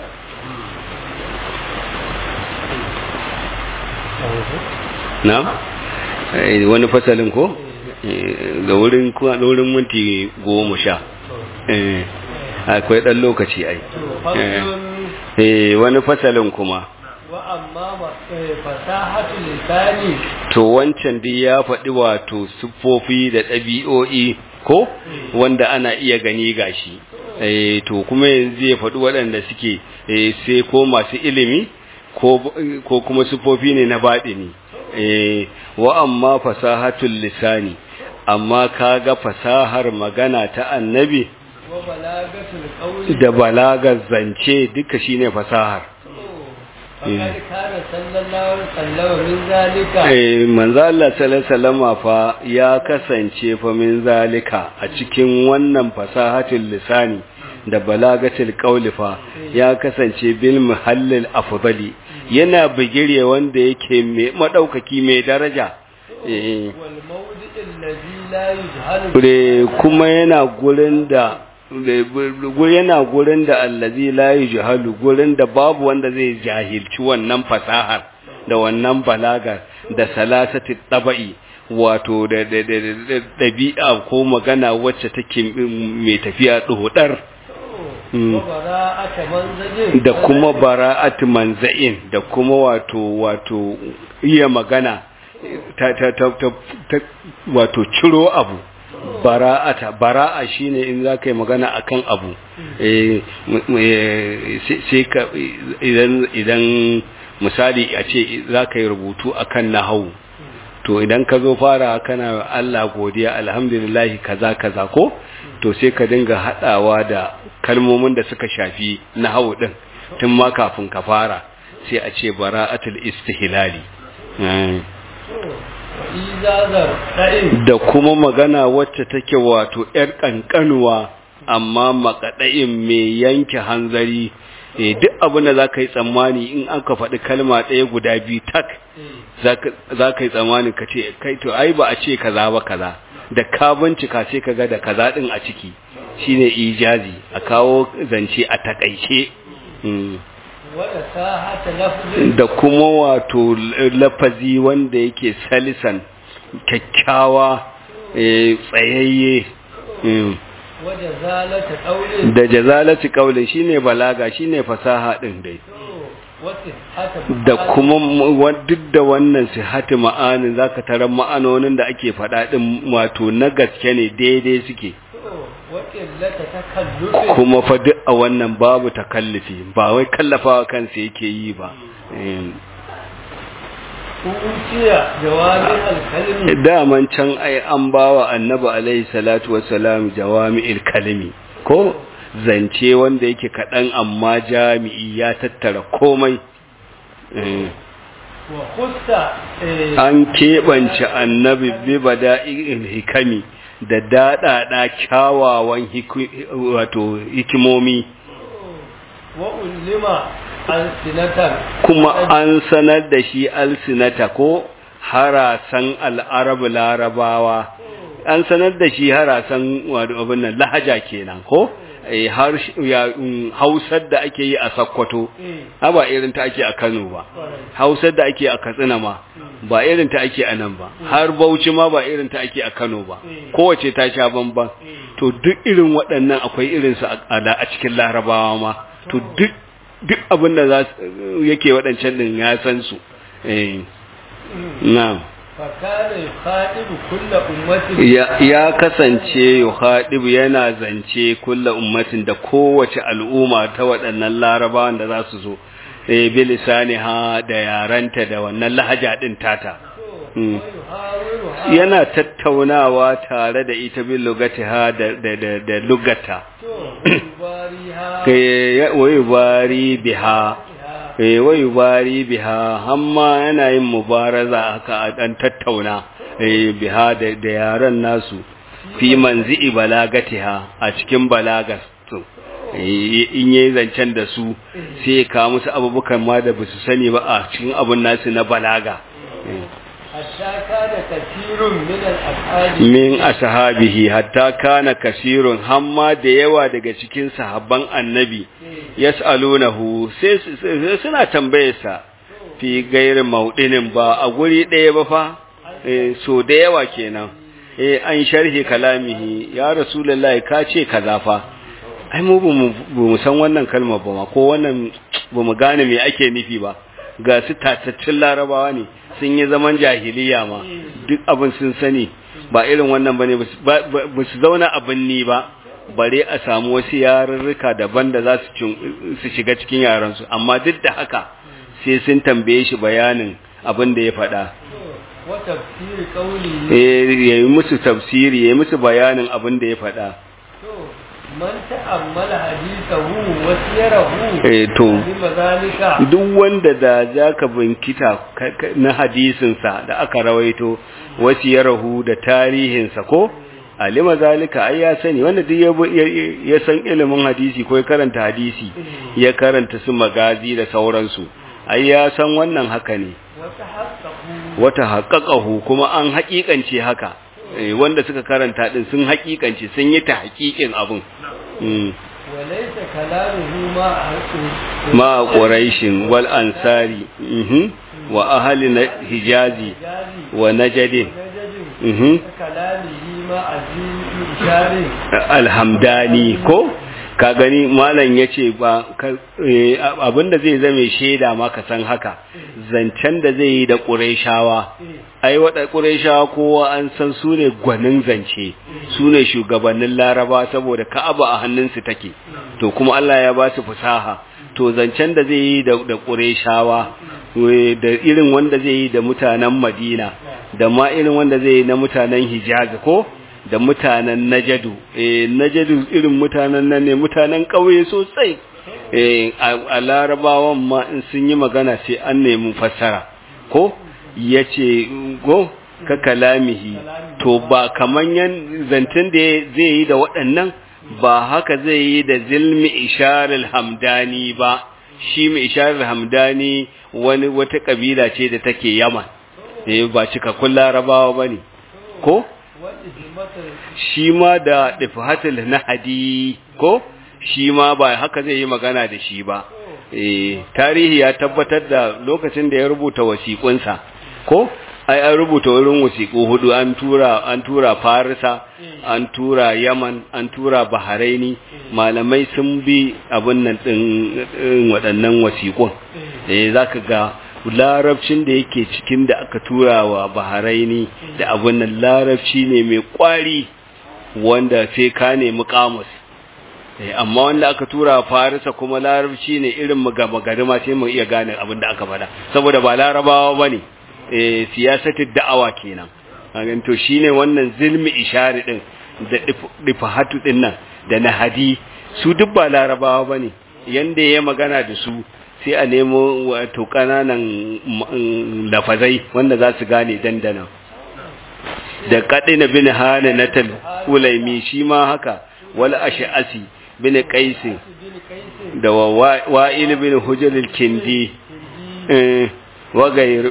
na Eh, wani fasalin ko Eh, ga wurin kuma da wurin minti goma sha Eh, akwai ɗan lokaci ai to faslun Eh, wani fasalin kuma wa amma ma- eh, fasahatu lisani to wancan dai ya faɗi wato siffofi da ɗabi'o'i ko wanda ana iya gani gashi eh to kuma yanzu ya faɗi waɗanda suke eh sai ko masu ilimi ko ko kuma siffofi ne na baɗini eh wa amma fasahatul lisani amma kaga fasahar magana ta annabi wa balagatul qawli da balagar zance duka shine fasahar faqad kana sallallahu alaihi wasallam min zalika Eh, manzo Allah sallallahu alaihi wasallama fa ya kasance fa min zalika a cikin wannan fasahatul lisani da balagatul qawli fa ya kasance bil muhallil afdali yana bigire wanda yake mai madaukaki mai daraja eh wal mawdi' alladhi la yujhalu Kure kuma yana gurin da gu- yana gurin da allazi la yujhalu gurin da babu wanda zai jahilci wannan fasahar da wannan balagar da salasati tabai wato da da- da- da- da- ɗabi'a ko magana wacce take mai tafiya ɗoɗar Mm. wa bara'ata manzajin da kuma bara'at manza'in da kuma wato wato iya magana ta ta ta, ta, ta wato ciro abu bara'ata bara'a shine in za ka yi magana akan abu eh m- m- eh, sai- sai ka idan idan misali a ce za ka yi rubutu akan nahawu to idan ka zo fara kana Allah godiya alhamdulillah kaza kaza ko to sai ka dinga hadawa da kalmomin da suka shafi nahawu din tun ma kafin ka fara sai a ce bara'atul istihlali Mm. izazar da'in da kuma magana wacce take wato yar kankanuwa amma makadain mai yanke hanzari eh duk abin da zaka yi tsammani in aka faɗi kalma ɗaya guda biyu tak za ka yi tsammanin ka ce kai to ai ba a ce kaza ba kaza da ka bincika sai ka ga da kaza din a ciki shine ijazi a kawo zance a takaice Mm. wada sahata lafzin da kuma wato lafazi wanda yake salisan kyakkyawa eh, tsayayye Mm. wada zalata qawlin da jazalati kaulin shine balaga shine fasaha din dai wata hata da kuma mu- wa- duk da wannan sihati ma'anin zaka tarar ma'anonin da ake faɗa din wato na gaske ne daidai suke wakillata takallufin kuma fa duk a wannan babu takallufi ba wai kallafawa kansa yake yi ba Em, uciya jawabin alkalmi daman can ai an bawa annabi alaihi salatu wassalam jawami'il kalimi ko zance wanda yake kaɗan amma jami'i ya tattara komai Em, wa khussa eh, an keɓance annabi bi bada'i'il hikami da daɗaɗa kyawawan hiku- wato hikimomi wa ulima alsinatan kuma an sanar da shi alsinata ko harasan al'arabu larabawa an sanar da shi harasan wato abin nan lahaja kenan ko eh, har ya um, hausar da ake yi a sakkwato eh, ha ba irin ta ake a Kano ba kwarai. hausar da ake a Katsina ma ba irin ta ake a nan ba har Bauchi ma ba irin ta ake a Kano ba kowace ta sha bamban to duk irin waɗannan akwai irin su a a- a cikin Larabawa ma to duk duk abin da za su- yake waɗancan din ya san su eh na'am fakana yukhadibu kulla ummatin ya, ya kasance yuhadibu yana zance kulla ummatin da kowace al'umma ta waɗannan larabawan da za su zo eh bilisani ha da yaranta da wannan lahaja din tata Mm. yuhawiruha yana tattaunawa tare da ita bil lugatiha da da da, da lugata to yubariha kai wai bari biha eh wai bari biha hamma yana yin mubaraza haka a dan tattauna eh biha da da yaran nasu fi manzi'i balagatiha a cikin balagas to eh, in yayi zancen da su sai ya kawo musu abubukan ma da basu sani ba a cikin abun nasu na balaga Eh. hatta kana kathirun min al-ashabi min ashabihi hatta kana kasirun hamma da yawa daga cikin sahabban annabi yas'alunahu sai sai suna tambayarsa fi gairin maudinin ba a guri ɗaya ba fa an eh so da yawa kenan eh an sharhi kalamihi ya rasulullahi ka ce kaza fa ai mu ba mu san wannan kalmar ba ma ko wannan ba mu gane me ake nufi ba ga su tatattun larabawa ne sun yi zaman jahiliya ma duk abin sun sani ba irin wannan bane ba su zauna abin ni ba bare a samu wasu yarurruka daban da za su shiga cikin yaransu amma duk da haka sai sun tambaye shi bayanin abin da ya faɗa ya yi musu tafsiri ya yi musu bayanin abin da ya faɗa man ta'ammala hadithahu wa siyarahu eh to alima zalika duk wanda da zaka binkita na hadisin sa da aka rawaito wa siyarahu da tarihin sa ko alima zalika ai ya sani wanda duk ya san ilimin hadisi ko ya karanta hadisi ya karanta su magazi da sauransu ai ya san wannan haka ne wata haƙaƙahu kuma an haƙiƙance haka wanda suka karanta din sun haƙiƙance sun yi ta haƙiƙin abin walaita kalamuhu ma ma quraishin wal ansari wa ahli hijazi wa najdin kalamihi ma azim alhamdani ko ka gani malam ya ce ba abinda zai zame shaida ma ka san haka zancen da zai yi da ƙureshawa ai waɗa ƙureshawa kowa an san su ne gwanin zance su ne shugabannin laraba saboda ka'aba a hannunsu take to kuma Allah ya ba su fasaha to zancen da zai yi da ƙureshawa da irin wanda zai yi da mutanen madina da ma irin wanda zai yi na mutanen hijaz ko da mutanen najadu eh najadu irin mutanen nan ne mutanen ƙauye sosai eh a larabawan ma in sun yi magana sai an nemi fassara ko yace go ka kalamihi to ba kaman yan zantin da zai yi da waɗannan ba haka zai yi da zilmi isharul hamdani ba shi mai isharul hamdani wani wata kabila ce da take yaman eh ba cikakkun larabawa bane ko shi ma da ɗifahatul nahadi ko shi ma ba haka zai yi magana da shi ba tarihi ya tabbatar da lokacin da ya rubuta wasiƙunsa ko ai an rubuta wurin wasiƙu hudu an tura an tura farisa an tura yaman an tura baharaini malamai sun bi abin nan ɗin waɗannan wasiƙun eh zaka ga larabcin da yake cikin da aka tura wa baharaini da abin nan larabci ne mai kwari wanda sai ka nemi kamus amma wanda aka tura farisa kuma larabci ne irin magana ma sai mu iya gane abin da aka faɗa saboda ba larabawa bane eh siyasatin da'awa kenan kagan to shine wannan zilmi ishari din da difahatu din nan da nahadi su duk ba larabawa bane yanda ya magana da su sai a nemo wato kananan lafazai wanda za su gane dandana da kadina bin hana natal ulaimi shi ma haka wal ash'asi bin qais da wa'il bin hujr al-kindi wa gayr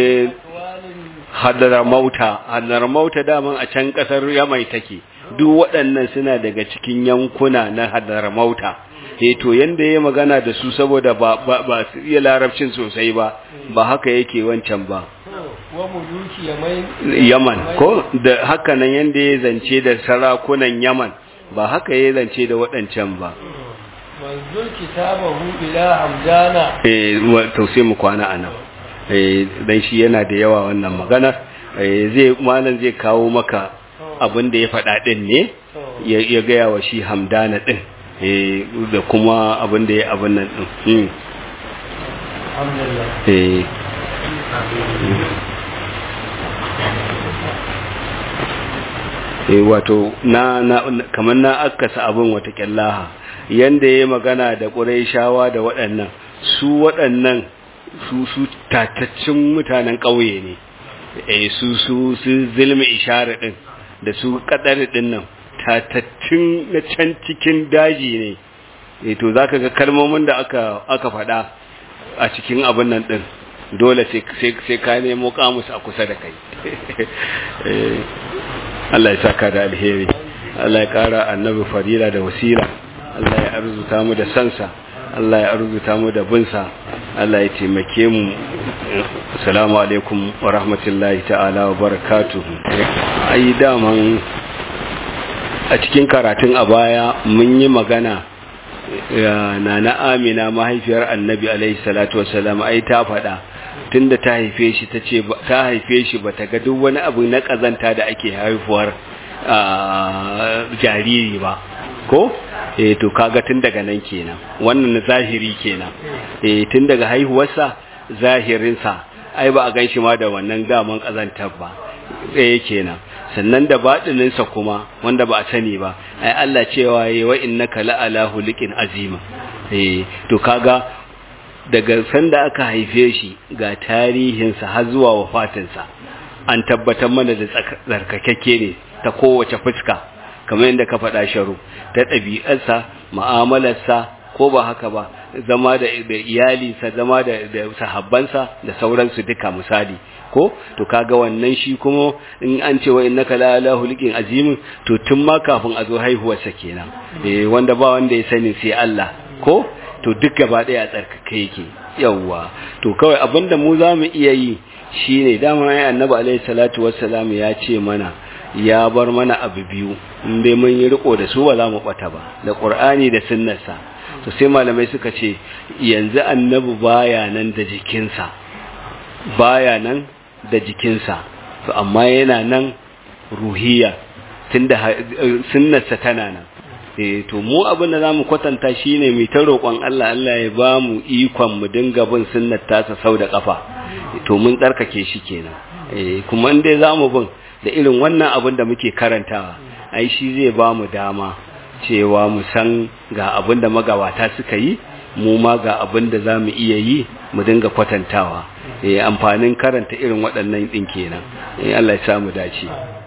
hadara mauta hadara mauta daman a can kasar yamai take duk waɗannan suna daga cikin yankuna na hadara mauta eh to yanda ya magana da su saboda ba ba, ba su iya larabcin sosai ba ba haka yake wancan ba yaman ko da haka nan yanda ya zance da sarakunan yaman ba haka ya zance da waɗancan ba manzul kitabahu ila hamdana eh to sai mu kwana anan eh dan shi yana da yawa wannan magana eh zai malam zai kawo maka abin da ya faɗa din ne ya gaya wa shi hamdana din da kuma abin da ya abin nan ɗin eh wato na na kamar na akasa abin wata kyallaha yanda ya magana da ƙurayshawa da waɗannan su waɗannan su su tataccin mutanen ƙauye ne eh su su su zilmi ishara din da su kadar din nan tatattun na can cikin daji ne e to zaka ga kalmomin da aka aka faɗa a cikin abin nan din dole sai sai ka nemo kamus a kusa da kai Allah ya saka da alheri Allah ya kara annabi fadila da wasila Allah ya arzuta mu da sansa Allah ya arzuta mu da binsa Allah ya taimake mu assalamu alaikum wa rahmatullahi ta'ala wa barakatuhu ai daman a cikin karatun a baya mun yi magana na na amina mahaifiyar annabi alaihi salatu wasalam ai ta faɗa tunda ta haife shi ta ce ta haife shi bata ga duk wani abu na kazanta da ake haifuwar jariri ba ko eh to kaga tun daga nan kenan wannan na zahiri kenan eh tun daga haihuwarsa zahirinsa ai ba a gan shi ma da wannan gaman kazantar ba eh kenan sannan da baɗininsa kuma wanda ba a sani ba ai Allah cewa yayi wa innaka la'ala hulikin azima eh to kaga daga sanda aka haife shi ga tarihinsa har zuwa wafatinsa an tabbatar mana da tsarkakakke ne ta kowace fuska kamar yadda ka faɗa sharu ta ɗabi'arsa ma'amalarsa ko ba haka ba zama da iyalinsa zama da sahabbansa da sauransu duka misali ko to kaga wannan shi kuma in an ce wa innaka la ala hulikin azimin to tun ma kafin a zo haihuwarsa kenan eh wanda ba wanda ya sani sai Allah ko to duk gaba daya a tsarkake yake yawwa to kawai abinda mu za mu iya yi shine dama ya annabi alaihi salatu wassalam ya ce mana ya bar mana abu biyu in dai mun yi riko da su ba za mu bata ba da qur'ani da sunnarsa to sai malamai suka ce yanzu annabi baya nan da jikinsa baya nan da jikinsa to amma yana nan ruhiya tunda sunnarsa tana nan eh to mu abin da zamu kwatanta shine mai ta roƙon Allah Allah ya ba mu ikon mu dinga bin sunnar tasa sau da kafa to mun tsarkake shi kenan eh kuma in dai zamu bin da irin wannan abin da muke karantawa ai shi zai ba mu dama cewa mu san ga abin da magabata suka yi mu ma ga abin da zamu iya yi mu dinga kwatantawa eh amfanin karanta irin waɗannan din kenan eh Allah ya samu dace